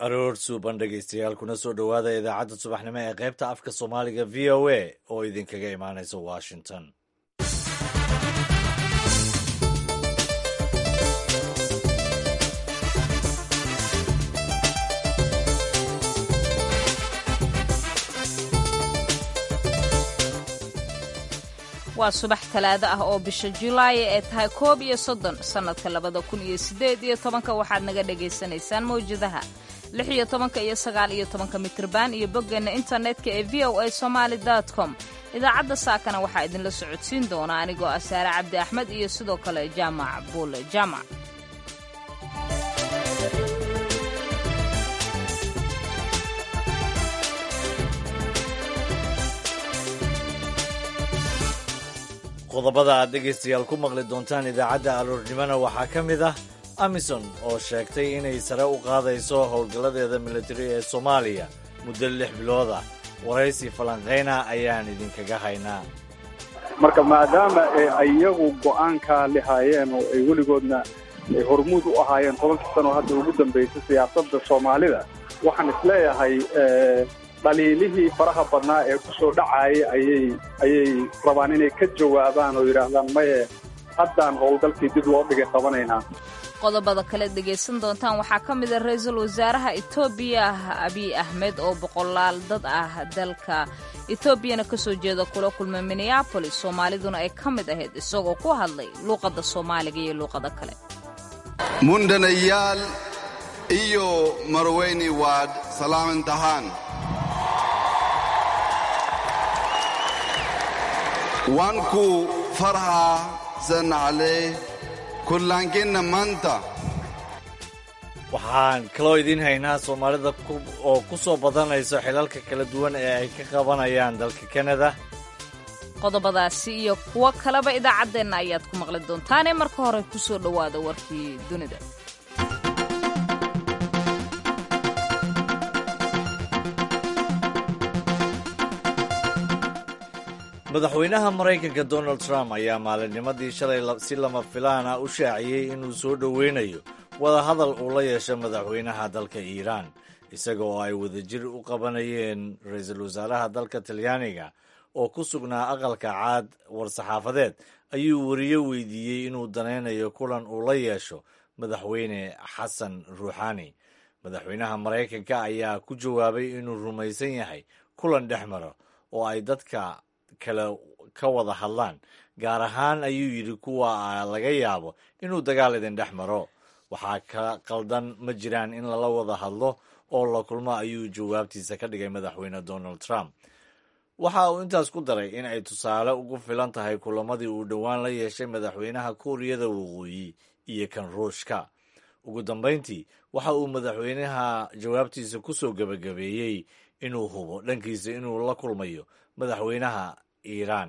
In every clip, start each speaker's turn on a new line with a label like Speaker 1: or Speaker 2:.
Speaker 1: aroor suuban dhegaystayaal kuna soo dhowaada idaacadda subaxnimo ee qaybta afka soomaaliga v o a oo idinkaga imaanaysa washington
Speaker 2: waa subax talaado ah oo bisha julaay ee tahay koob iyo soddon sannadka labada kun iyo siddeed iyo tobanka waxaad naga dhagaysanaysaan mawjadaha lix iyo tobanka iyo sagaal iyo tobanka mitrban iyo boggeenna internetka ee v o a somaali com idaacadda saakana waxaa idinla socodsiin doona anigoo ah saare cabdi axmed iyo sidoo kale jaamac buule jaamac
Speaker 1: qodobada aad dhegaystayaal ku maqli doontaan idaacadda aroornimona waxaa ka mid ah amison oo sheegtay inay sare u qaadayso howlgalladeeda militari ee soomaaliya muddo lix bilood ah waraysi falanqayna ayaan idinkaga haynaa
Speaker 3: marka maadaama ay iyagu go'aankaa lahaayeen oo ay weligoodna hormuud u ahaayeen tobankii sano hadda ugu dambaysay siyaasadda soomaalida waxaan isleeyahay dhaliilihii faraha badnaa ee ku soo dhacaayay ayay ayay rabaan inay ka jawaabaan oo yidhaahdaan maye haddaan howlgalkii dib loo dhigay qabanaynaa
Speaker 2: qodobada kale dhegaysan doontaan waxaa ka mid a ra-iisul wasaaraha etoobiya abiy ahmed oo boqolaal dad ah dalka etoobiyana ka soo jeeda kula kulmay minneabolis soomaaliduna ay ka mid ahayd isagoo ku hadlay luuqadda soomaaliga iyo luuqada kale
Speaker 4: mundanayaal iyo marweyni waad salaamantahaan waanku farhaa sanaclee kullaankinna maanta
Speaker 1: waxaan kaloo idiin haynaa soomaalida oo ku soo badanayso xilalka kala duwan ee ay ka qabanayaan dalka kanada
Speaker 2: qodobadaasi iyo kuwo kaleba idaacaddeenna ayaad ku maqli doontaanee marka hore ku soo dhowaada warkii dunida
Speaker 1: madaxweynaha maraykanka donald trump ayaa maalinnimadii shalay si lama filaan ah u shaaciyey inuu soo dhoweynayo wadahadal uu la yeesho madaxweynaha dalka iiraan isaga oo ay wadajir u qabanayeen ra-iisul wasaaraha dalka talyaaniga oo ku sugnaa aqalka caad war-saxaafadeed ayuu weriye weydiiyey inuu danaynayo kulan uu la yeesho madaxweyne xasan ruuxani madaxweynaha maraykanka ayaa ku jawaabay inuu rumaysan yahay kulan dhex maro oo ay dadka kale ka wada hadlaan gaar ahaan ayuu yidhi kuwa laga yaabo inuu dagaal idin dhex maro waxaa ka qaldan ma jiraan in lala wada hadlo oo la kulmo ayuu jawaabtiisa ka dhigay madaxweyne donald trump waxa uu intaas ku daray in ay tusaale ugu filan tahay kulamadii uu dhowaan la yeeshay madaxweynaha kuuriyada waqooyi iyo kan ruushka ugu dambayntii waxa uu madaxweynaha jawaabtiisa ku soo gebagabeeyey inuu hubo dhankiisa inuu la kulmayo madaxweynaha iiraan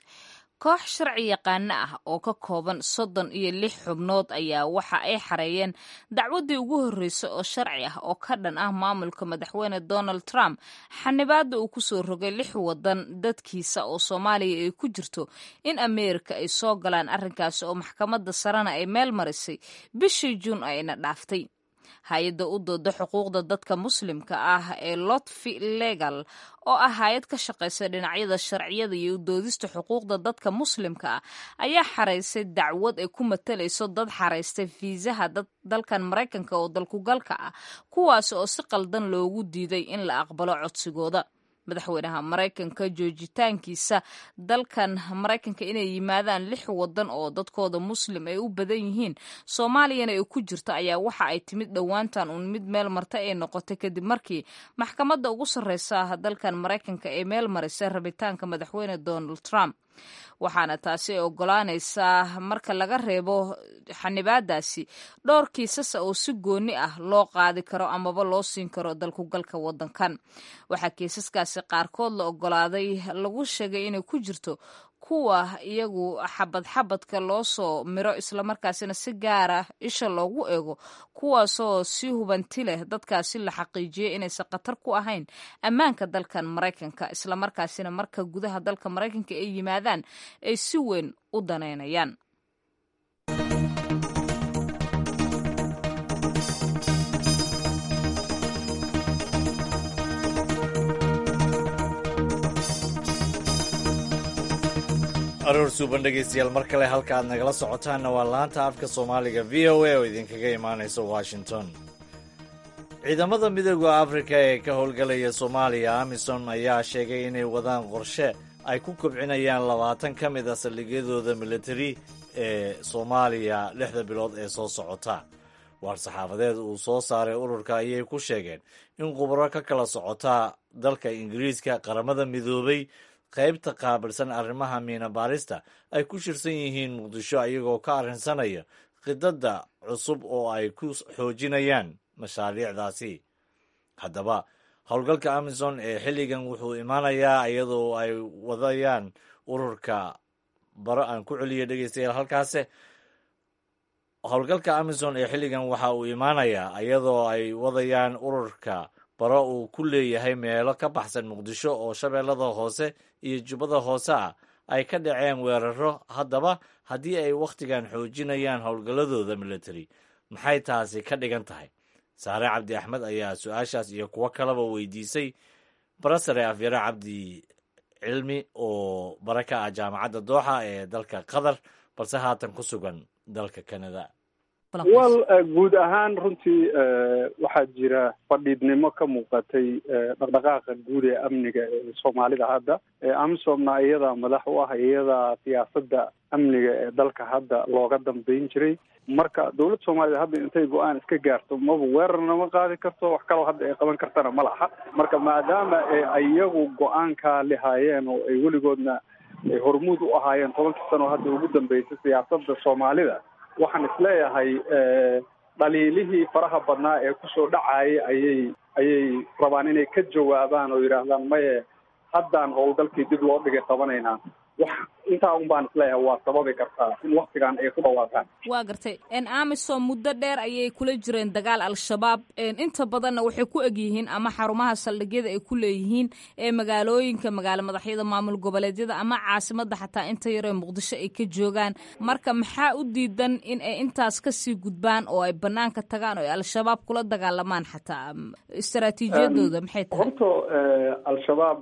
Speaker 2: koox sharci yaqaano ah oo ka kooban soddon iyo lix xubnood ayaa waxa ay xareeyeen dacwaddii ugu horreysay oo sharci ah oo ka dhan ah maamulka madaxweyne donald trump xanibaadda uu ku soo rogay lix waddan dadkiisa oo soomaaliya ay ku jirto in ameerika ay soo galaan arrinkaasi oo maxkamadda sarena ay meel marisay bishii juun ayna dhaaftay hay-adda u dooda xuquuqda dadka muslimka ah ee lotfi legal oo ah hay-ad ka shaqaysa dhinacyada sharciyada iyo u doodista xuquuqda dadka muslimka ah ayaa xaraysay dacwad ay ku matalayso dad xaraystay fiisaha dalkan maraykanka oo dalkugalka ah kuwaas oo si qaldan loogu diiday in la aqbalo codsigooda madaxweynaha maraykanka joojitaankiisa dalkan maraykanka inay yimaadaan lix wadan oo dadkooda muslim ay u badan yihiin soomaaliyana ay ku jirto ayaa waxa ay timid dhowaantan uun mid meel marta ay noqotay kadib markii maxkamadda ugu sarreysa dalkan maraykanka ay meel marisay rabitaanka madaxweyne donald trump waxaana taasi ay ogolaanaysaa marka laga reebo xanibaadaasi dhowr kiisasa oo si gooni ah loo qaadi karo amaba loo siin karo dalkugalka wadankan waxaa kiisaskaasi qaarkood la ogolaaday lagu sheegay inay ku jirto kuwa iyagu xabad xabadka loo soo miro islamarkaasina si gaara isha loogu eego kuwaasoo si hubanti leh dadkaasi la xaqiijiyay inaysan khatar ku ahayn ammaanka dalkan maraykanka islamarkaasina marka gudaha dalka maraykanka ay yimaadaan ay si weyn u daneynayaan
Speaker 1: aroor suuban dhegaystayaal mar kale halka aad nagala socotaanna waa laanta afka soomaaliga v o a oo idinkaga imaanaysa washington ciidamada midooda afrika ee ka howlgalaya soomaaliya amisom ayaa sheegay inay wadaan qorshe ay ku kobcinayaan labaatan ka mid a saldhigyadooda militari ee soomaaliya lixda bilood ee soo socota waar saxaafadeed uu soo saaray ururka ayay ku sheegeen in khubaro ka kala socota dalka ingiriiska qaramada midoobay qaybta qaabilsan arrimaha miina baarista ay ku shirsan yihiin muqdisho ayagoo ka arrinsanaya khidadda cusub oo ay ku xoojinayaan mashaariicdaasi haddaba howlgalka amison ee xilligan wuxuu imaanayaa iyadoo ay wadayaan ururka baro aan ku celiyo dhegeystayaal halkaase howlgalka amison ee xilligan waxa uu imaanayaa iyadoo ay wadayaan ururka baro uu ku leeyahay meelo ka baxsan muqdisho oo shabeellada hoose iyo jubbada hoose ah ay ka dhaceen weeraro haddaba haddii ay wakhtigan xoojinayaan howlgalladooda military maxay taasi ka dhigan tahay saare cabdi axmed ayaa su-aashaas iyo kuwo kaleba weydiisay barasare afyare cabdi cilmi oo bara ka ah jaamacadda dooxa ee dalka qatar balse haatan ku sugan dalka canada
Speaker 3: wal guud ahaan runtii waxaa jira fadhiidnimo ka muuqatay dhaqdhaqaaqa guud ee amniga ee soomaalida hadda amisomna iyadaa madax u ah iyadaa siyaasadda amniga ee dalka hadda looga dambeyn jiray marka dowladda soomaalida hadda intay go-aan iska gaarto maba weerarna ma qaadi karto wax kaloo hadda ay qaban kartana ma laha marka maadaama iyagu go-aankaa lihaayeen oo ay weligoodna hormuud u ahaayeen tobankii sano hadda ugu dambeysay siyaasadda soomaalida waxaan isleeyahay dhaliilihii faraha badnaa ee kusoo dhacayay ayay ayay rabaan inay ka jawaabaan oo yidhaahdaan maye haddaan howlgalkii dib loo dhigay qabanaynaa wax intaa un baan isleeyahay waa sababi kartaa in waktigan ay ku dhawaaqaan
Speaker 2: waa gartay amisom muddo dheer ayay kula jireen dagaal al-shabaab inta badanna waxay ku egyihiin ama xarumaha saldhigyada ay ku leeyihiin ee magaalooyinka magaalo madaxyada maamul goboleedyada ama caasimada xataa inta yaree muqdisho ay ka joogaan marka maxaa u diidan in ay intaas kasii gudbaan oo ay banaanka tagaan oo ay al-shabaab kula dagaalamaan xataa istaraatiijiyadooda maxay tahay
Speaker 3: horto al-shabaab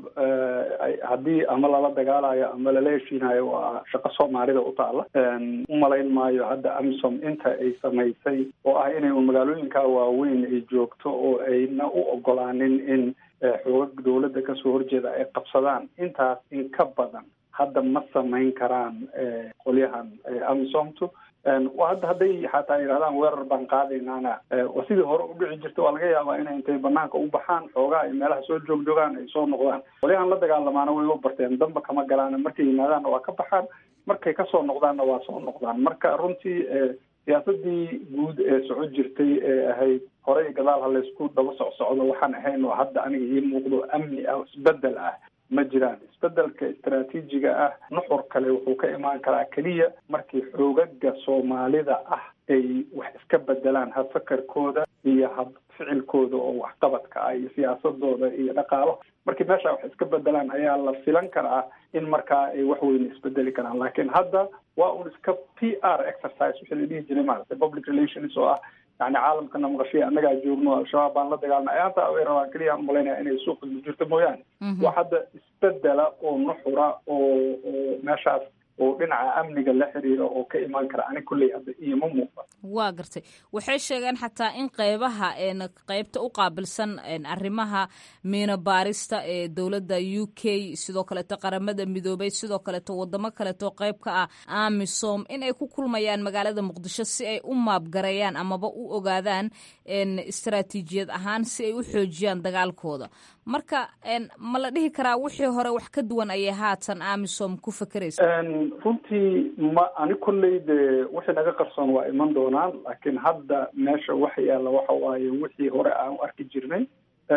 Speaker 3: haddii ama lala dagaalayo ama lala heshiinayo waa shaqo soomaalida u taala umalayn maayo hadda amisom inta ay samaysay oo ah inay un magaalooyinka waaweyn ay joogto oo ayna u ogolaanin in xoogag dowladda kasoo horjeeda ay qabsadaan intaas in ka badan hadda ma samayn karaan qolyahan amisomtu hadda hadday xataa yidhahdaan weerar baan qaadaynaana waa sidii hore u dhici jirta waa laga yaabaa inay intay banaanka u baxaan xoogaa ay meelaha soo joogjoogaan ay soo noqdaan qolyahan la dagaalamaana way u barteen damba kama galaan markay yimaadaanna waa ka baxaan markay kasoo noqdaanna waa soo noqdaan marka runtii siyaasadii guud ee soco jirtay ee ahayd horey gadaal ha laysku daba socsocdo waxaan ahayn oo hadda aniga ii muuqdo amni ah isbedel ah ma jiraan isbedelka istaraatiijiga ah nuxur kale wuxuu ka imaan karaa keliya markii xoogaga soomaalida ah ay wax iska bedelaan habfakarkooda iyo hab ficilkooda oo waxqabadka ah iyo siyaasadooda iyo dhaqaalo markii meesha wax iska bedelaan ayaa la filan karaa in markaa ay wax weyne isbedeli karaan laakiin hadda waa un iska p r exercise wixii la dhihi jiray maaragtay public relations oo ah yani caalamkana maqashiya annagaa joogno al-shabaab baan la dagaalna ayaanta way rabaan keliya aan umalaynaya inay suuqa jirto mooyaane wax hadda isbedela oo nuxura oo oo meeshaas oo dhinaca amniga la xiriira oo ka imaan kara ani kulley hadda iyoma muuqda
Speaker 2: waa gartay waxay sheegeen xataa in qeybaha qeybta u qaabilsan arrimaha miina baarista ee dowladda u k sidoo kaleeto qaramada midoobay sidoo kaleeto wadamo kaleeto qeyb ka ah amisom in ay ku kulmayaan magaalada muqdisho si ay u maabgareeyaan amaba u ogaadaan istaraatiijiyad ahaan si ay u xoojiyaan dagaalkooda marka ma la dhihi karaa wixii hore wax ka duwan ayay haatan amisom ku fakeraysa
Speaker 3: runtii ma ani kolley de wixii naga qarsoon waa iman doonaan laakiin hadda meesha waxa yaalla waxa waaye wixii hore aan u arki jirnay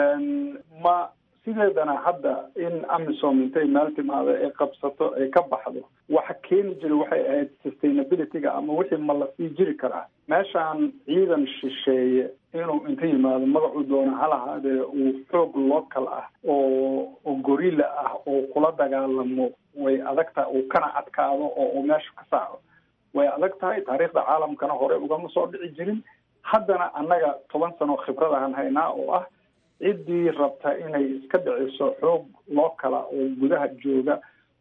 Speaker 3: ma sideedana hadda in amisom intay meel timaado ay qabsato ay ka baxdo waxa keeni jiray waxay ahayd sustainability-ga ama wixii ma la sii jiri karaa meeshaan ciidan shisheeye inuu inta yimaado magacuu doona halahaadee uu xoog local ah oo oo gorilla ah oo kula dagaalamo way adag tahay uu kana adkaado oo uu meesha ka saaco way adag tahay taariikhda caalamkana hore ugama soo dhici jirin haddana annaga toban sano khibrad aan haynaa oo ah ciddii rabta inay iska dhiciso xoog loo kala oo gudaha jooga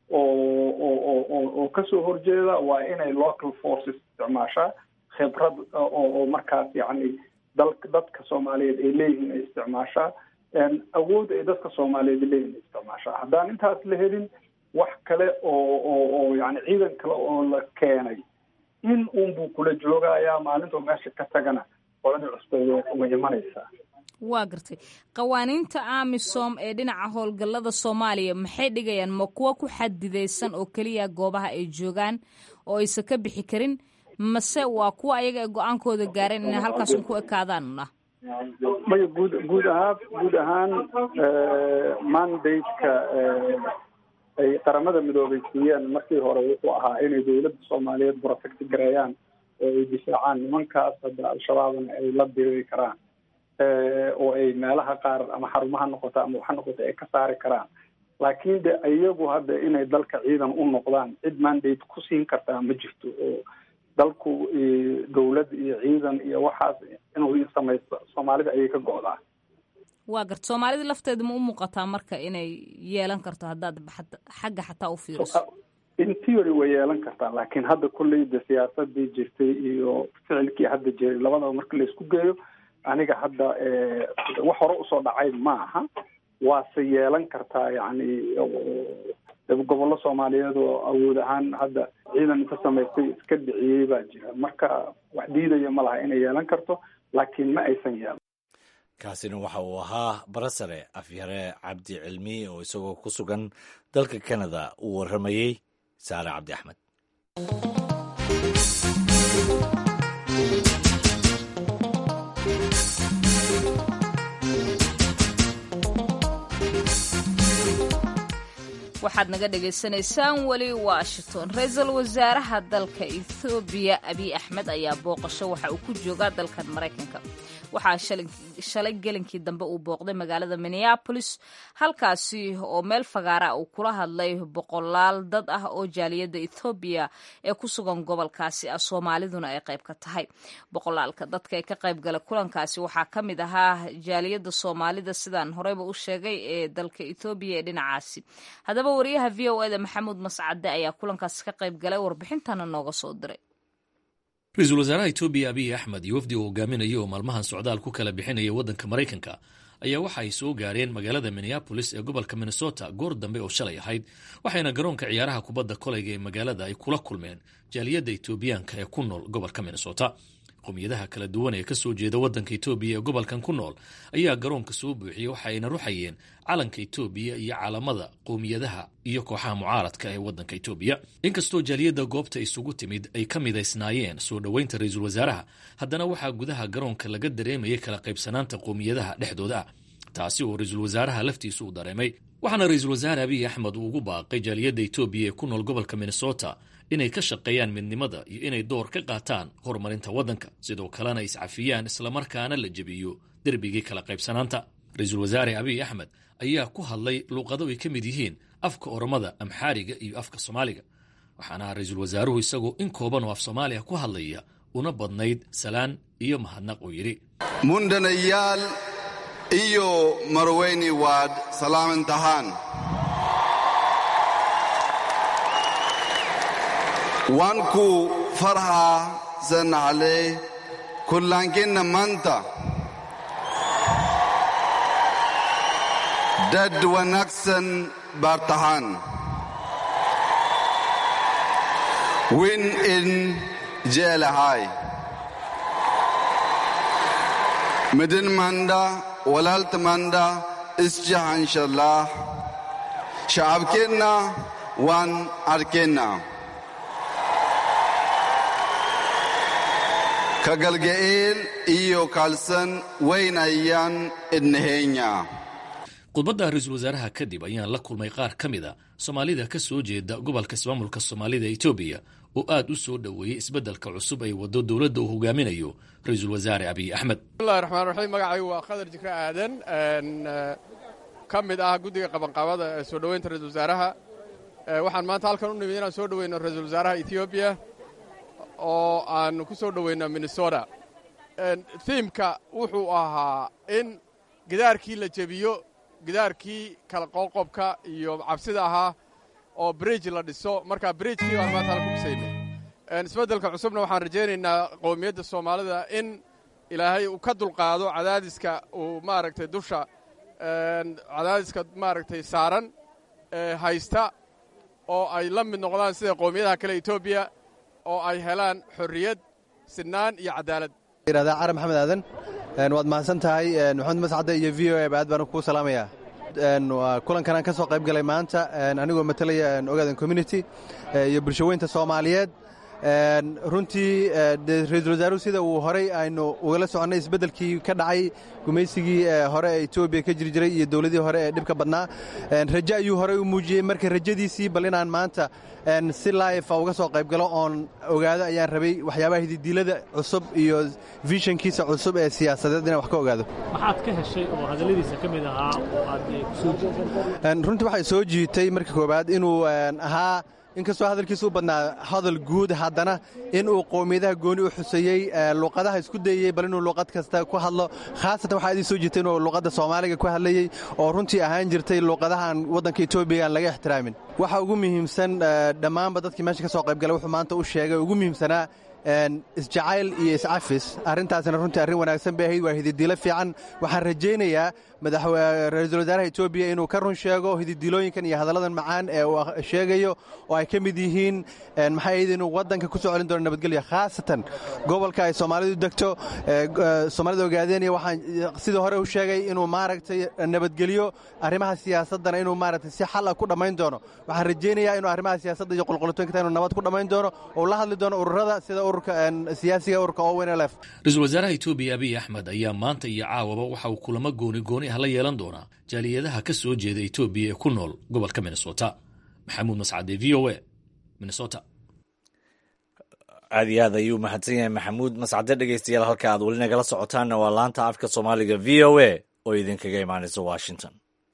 Speaker 3: oo oo oo oo kasoo horjeeda waa inay local forces isticmaashaa khibrad oo markaas yacni dalka dadka soomaaliyeed ay leeyihiin ay isticmaashaa awood ay dadka soomaaliyeed leeyihiin ay isticmaashaa haddaan intaas la helin wax kale oo oo oo yani ciidan kale oo la keenay in uunbuu kula joogayaa maalintuu meesha ka tagana qoladii cusbeed way imanaysaa
Speaker 2: waa gartay qawaaniinta amisom ee dhinaca howlgallada soomaaliya maxay dhigayaan ma kuwa ku xadidaysan oo keliya goobaha ay joogaan oo aysan ka bixi karin mase waa kuwa ayaga ay go-aankooda gaareen inay halkaasun ku ekaadaanna
Speaker 3: maya guud guud ahaan guud ahaan mandate-ka ay qaramada midoobay siiyeen markii hore wuxuu ahaa inay dowladda soomaaliyeed protect gareeyaan oo ay difaacaan nimankaas hadda al-shabaabna ay la diri karaan oo ay meelaha qaar ama xarumaha noqota ama waxa noqota ay ka saari karaan laakiin de iyagu hadda inay dalka ciidan u noqdaan cid mandate ku siin kartaa ma jirto oo dalku dowlad iyo ciidan iyo waxaas inuu samaysto soomaalida ayay ka go'daa
Speaker 2: waa garta soomaalida lafteeda ma u muuqataa marka inay yeelan karto haddaad xagga xataa u fiiriso
Speaker 3: in theory way yeelan kartaa laakiin hadda kolleyda siyaasadii jirtay iyo ficilkii hadda jiray labadaba marka laisku geeyo aniga hadda wax hore usoo dhacay ma aha waase yeelan kartaa yacni gobollo soomaaliyeed oo awood ahaan hadda ciidan inta samaystay iska dhiciyey baa jira marka wax diidaya ma laha inay yeelan karto laakiin ma aysan yeelan
Speaker 1: kaasina waxa uu ahaa barasare afyare cabdi cilmi oo isagoo ku sugan dalka canada uu warramayey saare cabdi axmed
Speaker 2: waxaad naga dhagaysanaysaan weli washington ra-iisul wasaaraha dalka ethoobiya abiy axmed ayaa booqasho waxa uu ku joogaa dalkan maraykanka waxaa shalay gelinkii dambe uu booqday magaalada minneabolis halkaasi oo meel fagaara uu kula hadlay boqolaal dad ah oo jaaliyadda ethoobiya ee ku sugan gobolkaasi ah soomaaliduna ay qayb ka tahay boqolaalka dadka ee ka qayb gala kulankaasi waxaa ka mid ahaa jaaliyadda soomaalida sidaan horeyba u sheegay ee dalka ethoobiya ee dhinacaasi haddaba wariyaha v o eda maxamuud mascade ayaa kulankaasi ka qayb galay warbixintana nooga soo diray
Speaker 5: ra-iisul wasaaraha etoobiya abiy axmed iyo wafdi uu hogaaminaya oo maalmahan socdaal ku kala bixinaya waddanka maraykanka ayaa waxa ay soo gaareen magaalada minneabolis ee gobolka minnesota goor dambe oo shalay ahayd waxayna garoonka ciyaaraha kubadda kolayga ee magaalada ay kula kulmeen jaaliyadda etoobiyaanka ee ku nool gobolka minnesota qowmiyadaha kala duwan ee kasoo jeeda waddanka etoobiya ee gobolkan ku nool ayaa garoonka soo buuxiyey waxa ayna ruxayeen calanka etoobiya iyo caalamada qowmiyadaha iyo kooxaha mucaaradka ee waddanka etoobiya inkastoo jaaliyadda goobta isugu timid ay ka midaysnaayeen soo dhoweynta ra-iisul wasaaraha haddana waxaa gudaha garoonka laga dareemayay kala qaybsanaanta qowmiyadaha dhexdooda ah taasi oo ra-iisul wasaaraha laftiisu uu dareemay waxaana ra-iisul wasaare abiy axmed uu ugu baaqay jaaliyadda etoobiya ee ku nool gobolka minnesota inay ka shaqeeyaan midnimada iyo inay door ka qaataan horumarinta waddanka sidoo kalena iscafiyaan islamarkaana la jebiyo derbigii kala qaybsanaanta ra-iisul wasaare abiy axmed ayaa ku hadlay luuqado ay ka mid yihiin afka oromada amxaariga iyo afka soomaaliga waxaana ra-iisul wasaaruhu isagoo in kooban oo af soomaaliya ku hadlaya una badnayd salaan iyo mahadnaq uu yidhi
Speaker 4: mundanayaal iyo marweyni waad salaamantahaan waan ku farhaa sanacle kullaankinna maanta dad wanaagsan baad tahaan win in jeelahay midin manda walaalta manda isjahanshallah shacabkeenna waan arkeenna kagalga'eel iyo kaalsan weynayaan idnaheenya
Speaker 5: khudbadda ra-iisul wasaaraha kadib ayaan la kulmay qaar ka mid a soomaalida ka soo jeeda gobolka ismaamulka soomaalida etoobiya oo aad u soo dhoweeyey isbeddelka cusub ay waddo dowladda uu hogaaminayo ra-iisul wasaare abiy axmed
Speaker 6: bismillahi raxmaan raxiim magacaygu waa khadar jikre aadan ka mid ah guddiga qabanqaabada ee soo dhoweynta ra-iisul wasaaraha waxaan maanta halkan u nimid inaan soo dhoweyno ra-iisul wasaaraha etoobiya oo aan ku soo dhoweyno minnesota thiimka wuxuu ahaa in gidaarkii la jebiyo gidaarkii kala qoqobka iyo cabsida ahaa oo bridge la dhiso marka bridgekii baan maanta halku dhisaynay isbeddelka cusubna waxaan rajaynaynaa qowmiyadda soomaalida in ilaahay uu ka dulqaado cadaadiska uu maaragtay dusha cadaadiska maaragtay saaran haysta oo ay la mid noqdaan sida qowmiyadaha kale etoobiya oo ay helaan xorriyad sinaan iyo cadaalad
Speaker 7: yirahdaa cara maxamed aadan waad mahadsan tahay maxamed mascadde iyo v o e aad baan kuu salaamayaa kulankan aan ka soo qayb galay maanta anigoo matalaya ogaadan community iyo bulshaweynta soomaaliyeed runtii ra-iisul wasaaruhu sida uu horey aynu ugala soconnay isbeddelkii ka dhacay gumaysigii hore ee etoobiya ka jiri jiray iyo dowladii hore ee dhibka badnaa raje ayuu horey u muujiyey marka rajadiisii bal inaan maanta si laifa uga soo qayb galo oon ogaado ayaan rabay waxyaabaha hididiilada cusub iyo vishankiisa cusub ee siyaasadeed inaan wax ka ogaado
Speaker 8: maxaad ka heshay oo hadalladiisa ka mid ahaa oo aad kusoo jiitay
Speaker 7: runtii waxay soo jiitay marka koowaad inuu ahaa inkastoo hadalkiisa u badnaa hadal guud haddana inuu qowmiyadaha gooni u xuseeyey luuqadaha isku dayey bal inuu luuqad kasta ku hadlo khaasatan waxaa idin soo jirtay inuu luuqadda soomaaliga ku hadlayey oo runtii ahaan jirtay luuqadahan waddanka etoobiya aan laga ixtiraamin waxa ugu muhiimsan dhammaanba dadkii meesha ka soo qaybgalay wuxuu maanta u sheegay ugu muhiimsanaa isjacayl iyo iscafis arrintaasina runtii arrin wanaagsan bay ahayd waa hididiilo fiican waxaan rajaynayaa ra-iisul wasaaraha etoobiya inuu ka run sheego hididilooyinkan iyo hadalladan macaan ee uu sheegayo oo ay ka mid yihiin maxay ahayd inuu waddanka ku soo celin doono nabadgelyo khaasatan gobolka ay soomaalidu degto soomaalida ogaadeenaya waxaan sidii hore u sheegay inuu maaragtay nabadgelyo arrimaha siyaasaddana inuu maaragtay si xal ah ku dhammayn doono waxaan rajaynayaa inuu arrimaha siyaasadda iyo qulqulitooyinka inuu nabad ku dhammayn doono oo la hadli doono ururada sida ururka siyaasiga ururka ownlf
Speaker 5: ra-iisul wasaaraha etoobiya abiy axmed ayaa maanta iyo caawaba waxa uu kulamo gooni gooni ah la yeelan doonaa jaaliyadaha ka soo jeeda etoobiya ee ku nool gobolka minnesota maxamuud mascade v o a minnesota
Speaker 1: aad iyo aad ayuu mahadsan yahay maxamuud mascade dhegeystayaal halka aad weli nagala socotaanna waa laanta afka soomaaliga v o a oo idinkaga imaanaysa washington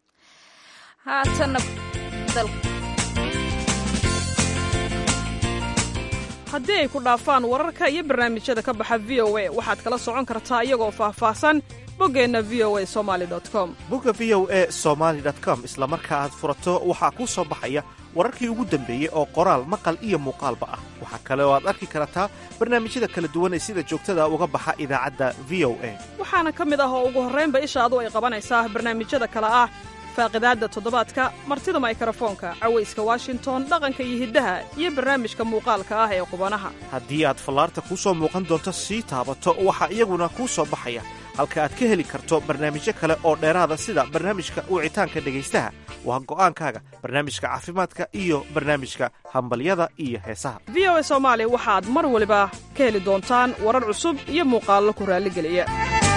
Speaker 9: haddii ay ku dhaafaan wararka iyo barnaamijyada ka baxa v o a waxaad kala socon kartaa iyagoo faahfaahsan boggeenna v o a somali com
Speaker 10: bogga v o a somaali com isla marka aad furato waxaa kuu soo baxaya wararkii ugu dambeeyey oo qoraal maqal iyo muuqaalba ah waxaa kale oo aad arki kartaa barnaamijyada kala duwan ee sida joogtada uga baxa idaacadda v o a
Speaker 9: waxaana ka mid ah oo ugu horraynba ishaadu ay qabanaysaa barnaamijyada kale ah faaqidaadda toddobaadka martida maykarafoonka cawayska washington dhaqanka iyo hiddaha iyo barnaamijka muuqaalka ah ee qubanaha
Speaker 10: haddii aad fallaarta kuu soo muuqan doonto sii taabato waxaa iyaguna kuu soo baxaya halka aad ka heli karto barnaamijyo kale oo dheeraada sida barnaamijka wicitaanka dhegaystaha waa go'aankaaga barnaamijka caafimaadka iyo barnaamijka hambalyada iyo heesaha
Speaker 9: v o a soomaali waxaad mar waliba ka heli doontaan warar cusub iyo muuqaallo ku raalligeliya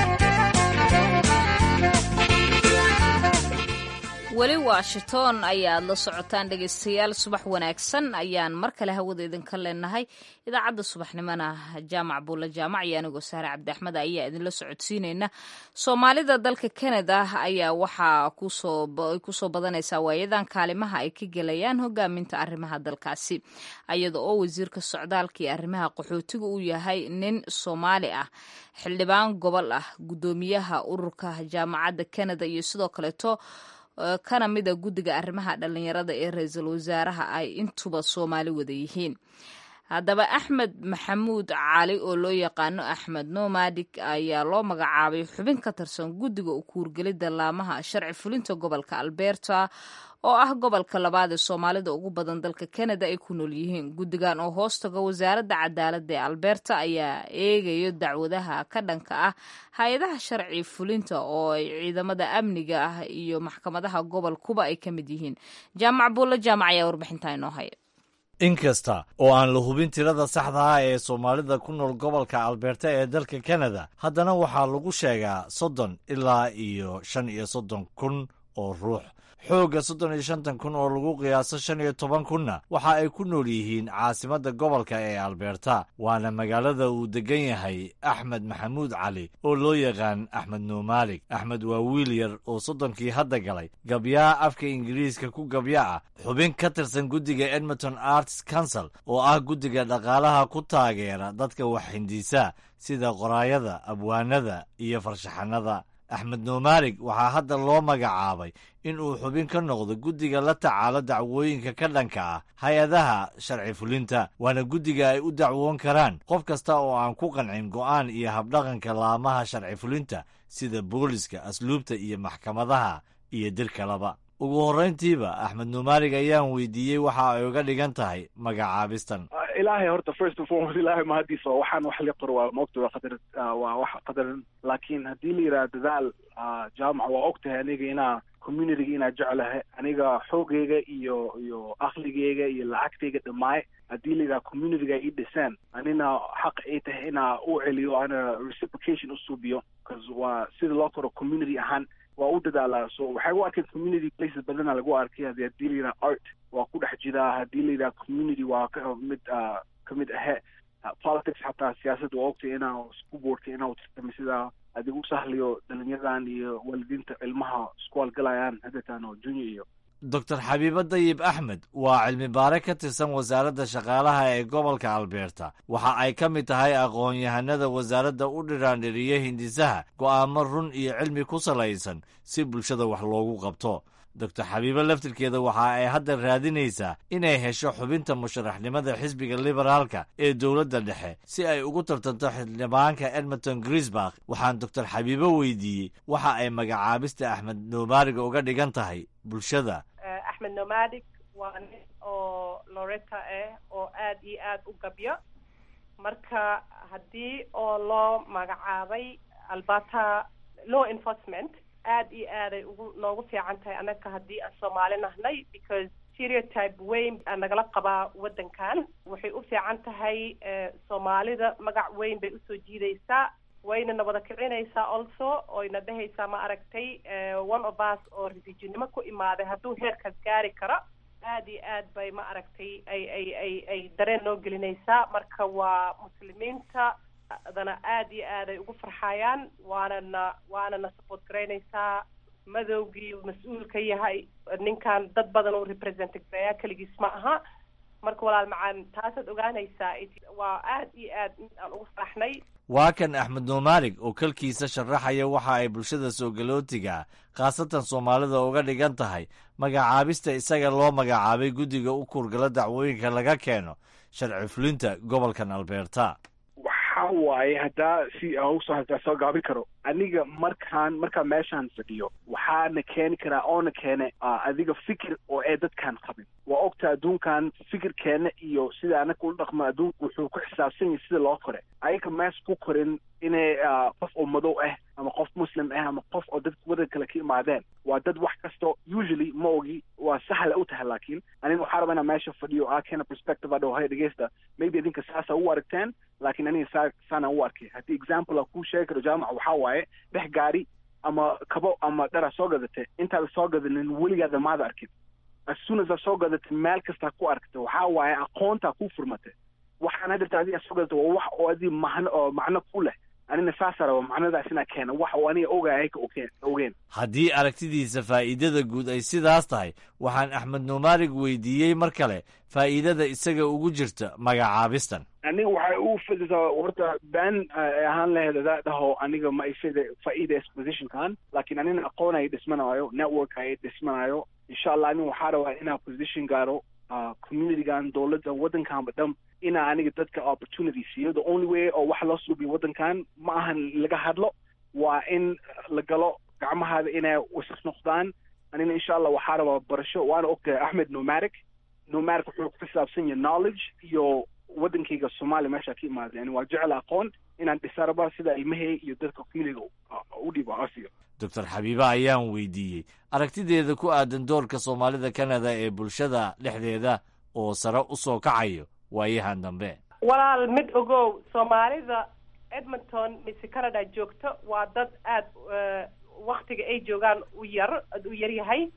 Speaker 2: weli washington ayaad la socotaan dhegaystayaal subax wanaagsan ayaan mar kale hawada idinka leenahay idaacadda subaxnimona jaamac buulla jaamac iyo anigoo saare cabdi axmed ayaa idinla socodsiineyna soomaalida dalka canada ayaa waxaa kusoo badanaysaa waayadan kaalimaha ay ka gelayaan hogaaminta arrimaha dalkaasi iyada oo wasiirka socdaalka iyo arrimaha qaxootiga uu yahay nin soomaali ah xildhibaan gobol ah guddoomiyaha ururka jaamacadda canada iyo sidoo kaleeto kana mida guddiga arrimaha dhallinyarada ee ra-iisul wasaaraha ay intuba soomaali wada yihiin haddaba axmed maxamuud cali oo loo yaqaano axmed nomadik ayaa loo magacaabay xubin ka tirsan guddiga ukuurgelidda laamaha sharci fulinta gobolka alberta oo ah gobolka labaad ee soomaalida ugu badan dalka canada ay ku nool yihiin guddigan oo hoostaga wasaaradda cadaaladda ee alberta ayaa eegayo dacwadaha ka dhanka ah hay-adaha sharci fulinta oo ay ciidamada amniga ah iyo maxkamadaha gobolkuba ay ka mid yihiin jaamac buulla jaamac ayaa warbixintaa inoo haya
Speaker 1: inkasta oo aan la hubin tirada saxda ah ee soomaalida ku nool gobolka alberta ee dalka canada haddana waxaa lagu sheegaa soddon ilaa iyo shan iyo soddon kun oo ruux xoogga soddon iyo shantan kun oo lagu qiyaaso shan iyo toban kunna waxa ay ku nool yihiin caasimadda gobolka ee alberta waana magaalada uu degan yahay axmed maxamuud cali oo loo yaqaan axmed nuumaalik axmed waa wiil yar oo soddonkii hadda galay gabyaa afka ingiriiska ku gabya ah xubin ka tirsan guddiga edmonton arts council oo ah guddiga dhaqaalaha ku taageera dadka wax hindiisa sida qoraayada abwaanada iyo farshaxanada axmed nuumaarig waxaa hadda loo magacaabay in uu xubin ka noqdo guddiga la tacaalo dacwooyinka ka dhanka ah hay-adaha sharci fulinta waana guddiga ay u dacwoon karaan qof kasta oo aan ku qancin go'aan iyo habdhaqanka laamaha sharci fulinta sida booliska asluubta iyo maxkamadaha iyo dir kaleba ugu horrayntiiba axmed nuumaarig ayaan weydiiyey waxa ay uga dhigan tahay magacaabistan
Speaker 3: ilaahay horta first and foremost ilaahay mahadiisa oo waxaan wax la qoro waa maogta waa qadar waa wax qadaran laakiin haddii la yidhaha dadaal jaamaca waa og tahay aniga inaa communityga inaa jeclahay aniga xoogayga iyo iyo akligayga iyo lacagtayga dhamaay haddii la yidhaha communityga ii dhiseen anina xaq ay tahay inaa u celiyo ana reciprocation u suubiyo bcause waa sida loo koro community ahaan waa u dadaalaa so waxay u arkeen community places badana lagu arkay hadi haddii la yidhaha art waa ku dhex jiraa haddii la yidhaha community waa ka mid ka mid ahe politics xataa siyaasadda waa ogtay inaa isku boortay inaa utartami sidaa adigu sahliyo dhalinyadan iyo waalidiinta ilmaha isku halgalayaan hadeetaan oo junior iyo
Speaker 1: doctor xabiibo dayib axmed waa cilmi baare ka tirsan wasaaradda shaqaalaha ee gobolka albeerta waxa ay ka mid tahay aqoon-yahanada wasaaradda u dhiraandhiriya hindisaha go'aamo run iyo cilmi ku salaysan si bulshada wax loogu qabto doctor xabiibo laftirkeeda waxa ay hadda raadinaysaa inay hesho xubinta musharaxnimada xisbiga liberaalka ee dowladda dhexe si ay ugu tartanto xildhibaanka edmonton grisbak waxaan doctor xabiibo weydiiyey waxa ay magacaabista axmed nuumaariga uga dhigan tahay bulshada
Speaker 11: axmed nomadig waa nin oo loreta ah oo aad iyo aad u gabyo marka haddii oo loo magacaabay albata law enforcement aad iyo aaday ugu noogu fiican tahay annaga haddii aan soomaali nahnay because stereotype weyn aa nagala qabaa waddankan waxay u fiican tahay soomaalida magac weyn bay usoo jiidaysaa wayna na wada kicinaysaa also oyna dhehaysaa ma aragtay one of us oo refugeenimo ku imaaday hadduu heerkaas gaari karo aad iyo aad bay ma aragtay ay ay ay ay dareen noo gelinaysaa marka waa muslimiinta dana aad iyo aad ay ugu farxayaan waanana waanana support garaynaysaa madowgii mas-uul ka yahay ninkan dad badan uu represent gareeyaa keligiis ma aha marka walaal macaan taasaad ogaanaysaa waa aad iyo aad mid aan ugu faraxnay
Speaker 1: waa kan axmed nuumaarig oo kalkiisa sharaxaya waxa ay bulshada soogalootiga khaasatan soomaalida uga dhigan tahay magacaabista isaga loo magacaabay guddiga u kuurgala dacwooyinka laga keeno sharci fulinta gobolkan albeerta
Speaker 3: waxa waaye haddaa si usoo haddaa soo gaabin karo aniga markaan markaan meeshaan fadhiyo waxaana keeni karaa oona keene adiga fikir oo ee dadkaan qabin waa ogta adduunkan fikirkeena iyo sida anaga ula dhaqmo adduunku wuxuu ku xisaabsan yahay sida loo kore ayaga mees ku korin inay qof oo madow ah ama qof muslim ah ama qof oo dad wadan kale ka imaadeen waa dad wax kasto usually ma ogi waa sahla u tahay laakiin aniga waxaa raba inaa meesha fadhiyo aa keena perspective adhow hay dhegeysta maybe idinka saasa u aragteen laakiin aniga saa saana u arkay haddii example a kuu sheegi karo jaamaca waxaa waaye dhex gaari ama kabo ama dhara soo gadatay intaada soo gadanin weligaada maada arkin as soon as aa soo gadatay meel kastaa ku aragtay waxaa waaye aqoontaa ku furmatay waxaan hadirta adiga soo gadatay waa wax oo adi mahno oo macno ku leh anina saasa raba macnadaas inaa keena wax oo aniga ogahay ka okeen ogeen
Speaker 1: haddii aragtidiisa faa'iidada guud ay sidaas tahay waxaan axmed nuumaarig weydiiyey mar kale faa'iidada isaga ugu jirta magacaabistan
Speaker 3: aniga waxay u fidisaa horta been ahaan laheyd adaa dhaho aniga ma ifida faa'iidays positionkan laakiin anina aqoon ay dhismanayo network ay dhismanayo insha allah anin waxaa rabaa inaa position gaaro communitygan dowladda waddankanba dham inaa aniga dadka opportunity siiyo the only way oo wax loo suubiyo waddankan ma ahan laga hadlo waa in la galo gacmahaada inay wasaq noqdaan anina insha allah waxaa rabaa barasho waana ogtahay axmed nomaric nomaric wuxuu ku xisaabsan yahay knowledge iyo waddankayga soomaaliya meeshaa ka imaada yani waa jecel aqoon inaan dhisa rabaa sida ilmahey iyo dadka communityga u dhiibo asiyo
Speaker 1: doctor xabiibe ayaan weydiiyey aragtideeda ku aadan doorka soomaalida canada ee bulshada dhexdeeda oo sare u soo kacayo waayahan dambe
Speaker 11: walaal mid ogow soomaalida edmonton mise canada joogto waa dad aada waktiga ay joogaan u yar u yar yahay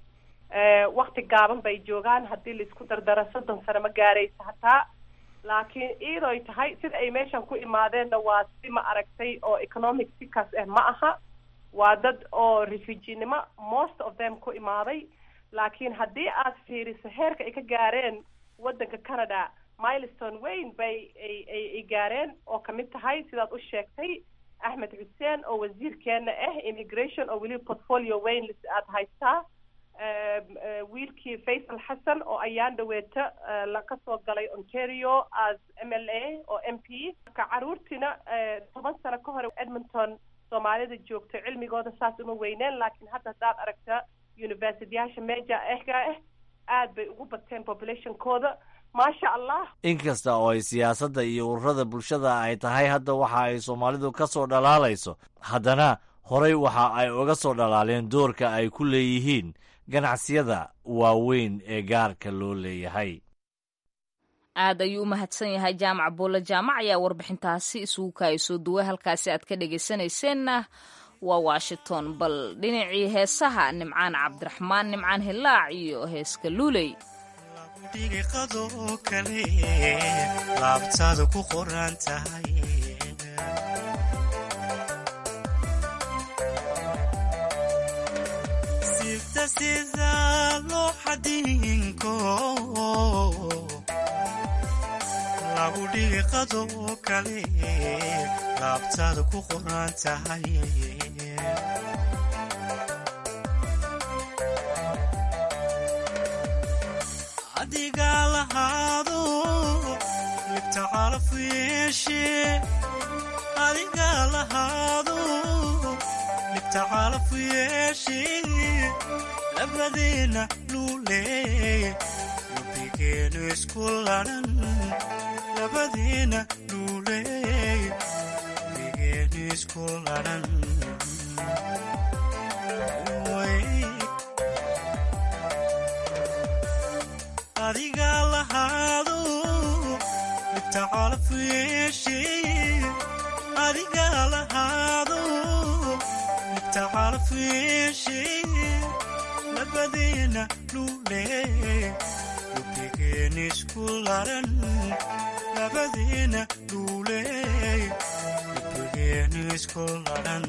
Speaker 11: wakti gaaban bay joogaan haddii laisku dardaro soddon sano ma gaaraysa hataa laakiin iidoy tahay sida ay meeshan ku imaadeenna waa si ma aragtay oo economic sikaas ah ma aha waa dad oo refuginimo most of them ku imaaday laakiin haddii aad fiiriso heerka ay ka gaareen waddanka canada milestone weyn bay ay ay ay gaareen oo kamid tahay sidaad u sheegtay axmed xuseen oo wasiirkeena ah immigration oo weliba portfolio weyn aad haystaa wiilkii faysal xasan oo ayaan dhaweeta laga soo galay ontario as m l a oo m p marka caruurtiina toban sano ka hore edmonton soomaalida joogto cilmigooda saas uma weyneen laakiin hadda haddaad aragta universityyaasha meja ehga ah aad bay ugu bateen populationkooda maasha allah
Speaker 1: inkasta oo ay siyaasadda iyo ururada bulshada ay tahay hadda waxa ay soomaalidu ka soo dhalaalayso haddana horey waxa ay uga soo dhalaaleen doorka ay ku leeyihiin ganacsiyada waaweyn ee gaarka loo leeyahay
Speaker 2: aad ayuu u mahadsan yahay jaamac buulle jaamac ayaa warbixintaasi isugu kaaya soo duway halkaasi aad ka dhegaysanayseena waa washington bal dhinacii heesaha nimcaan cabdiraxmaan nimcaan hilaac iyo heeska luuley
Speaker 12: dhigiqadoo kale laabtaada ku qoran tahay sifta sida loo xadinko lagu dhigiqadoo kale laabtaada ku qoran tahay adiga lahaado libta calaf yeeshe adiga lahaado libta calaf yeeshe labadeena luuleey lubigeenu isku ladhan labadeena luuleey lubigeenu isku ladhan adiga lahaado libta calaf yeeshe adiga lahaado libta calaf yeeshe labadeena luulee lubigeen isku laran labadeena luulee lubigeen isku laran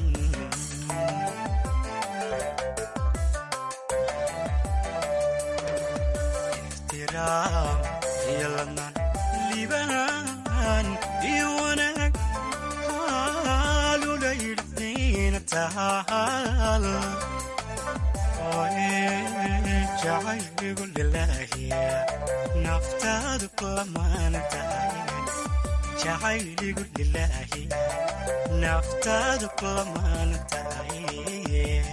Speaker 12: iyo ladnaan liibaan iyo wanaag haalula yidhdiina tahaal jacayligu lilaahiya naftaadu kulamaan tahay jacayligu lilaahiya naftaadu kulamaan tahay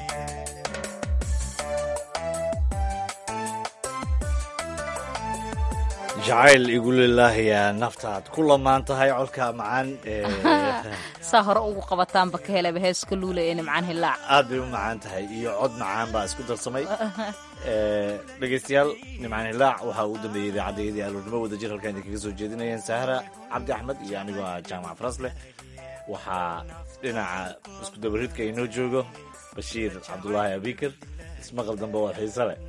Speaker 1: jacayl igulilaahiya naftaad ku lamaan tahay codka macaan
Speaker 2: saa hore ugu qabataanba ka helaba heeska luula ee nimcaan hilaac
Speaker 1: aad bay u macaan tahay iyo cod macaan baa isku darsamay dhegaystayaal nimcaan hilaac waxaa ugu dambeeyey idaacaddeedii aluurnimo wadajir halkaan idinkaga soo jeedinayeen saahra cabdi axmed iyo anigoo ah jaamac farasleh waxaa dhinaca isku dabaridka inoo joogo bashiir cabdulaahi abikir ismaqal dambe oo xiise leh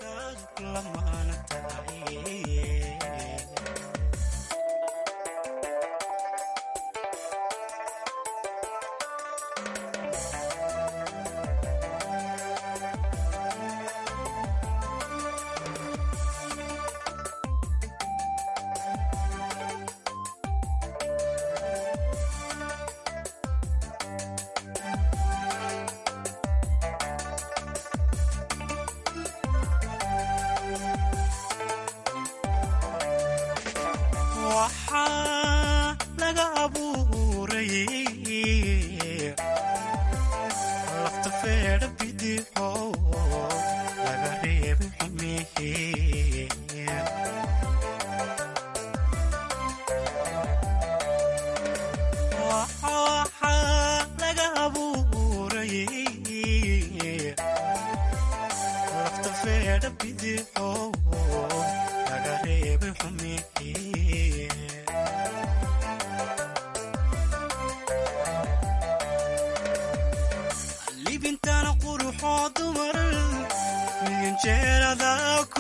Speaker 12: waxaa laga abuuray lafta feedha bidixo laga reebay xumehe waxaa laga abuuray lafta feedha bidixo laga reebay xumehe libintana quruxoo dumar miyanjeerada